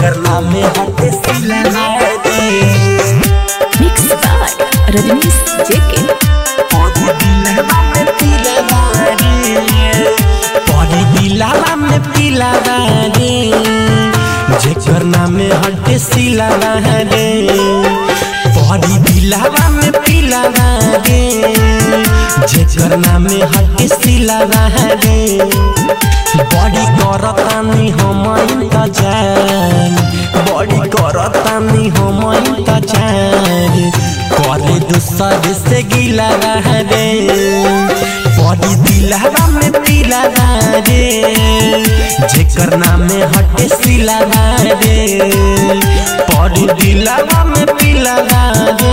जेकर नाम हटे सिला रे Mixed by Rajnish JK. परी दिलवा में पिला रे परी दिलवा में पिला रे जेकर नाम हटे सिला रे परी दिलवा में पिला रे जेकर नाम हटे सिला रे बड़ी करतानी हम इंतजार बड़ी करतानी हम इंतजार करे दूसरे से गिला रे बड़ी दिलवा में पिला रे जेकर नाम हटे सिला रे बड़ी दिलवा में पिला रे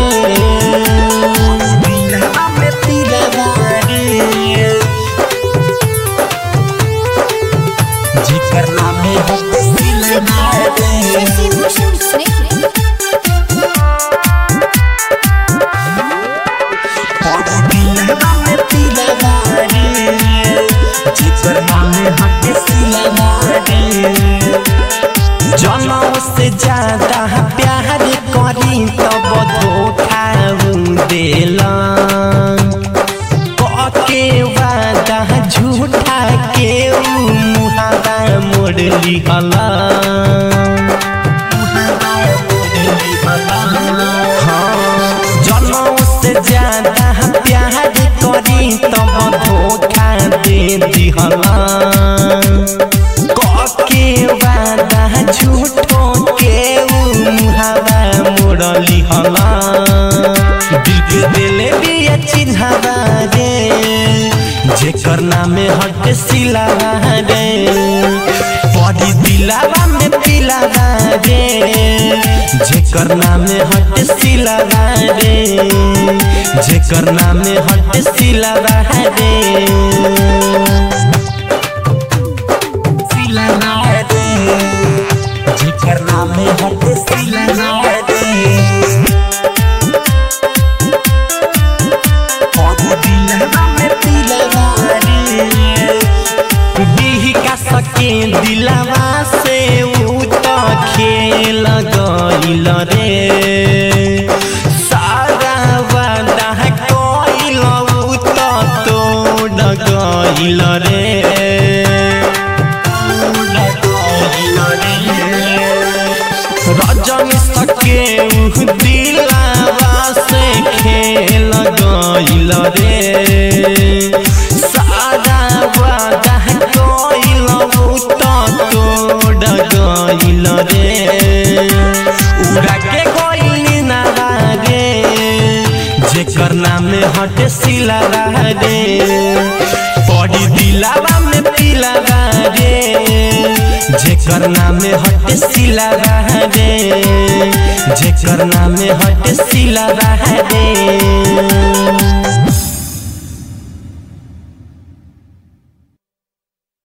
दिलवा में पिला रे जेकर नाम हटे सिला रे परी दिलवा में पिला रे जेकर नाम हटे सिला रे जनों से ज्यादा प्यार करी तब धोखा देला के वादा झूठा के मुहावा मोड़ली हला हाँ, जनों से ज्यादा प्यार करी तब धोखा दे दिहला के वादा झूठो के मुहावा मोड़ली हला दिल के दिले भी चिन्हवा रे जेकर नाम हट सिला रे परी दिलावा में पिलावा रे जेकर नाम हट सिला रे जेकर नाम हट सिला रे सिला रे जेकर नाम हट सिला रे परी दिलवा में पिलवा रे बिही का सके दिलवा से ऊ तो खेल गइल रे सारा वादा कइल ऊ तो तोड़ गइल रे रजनी सके ऊ दिलवा से खेल गइल रे सारा वादा कइल ऊ तो तोड़ गइल रे उड़ा के गइल ना रे जेकर नाम हटे सिला रे पड़ी दिलावा में पिला रे जेकर नाम हटे सिला रे जेकर नाम हटे सिला रे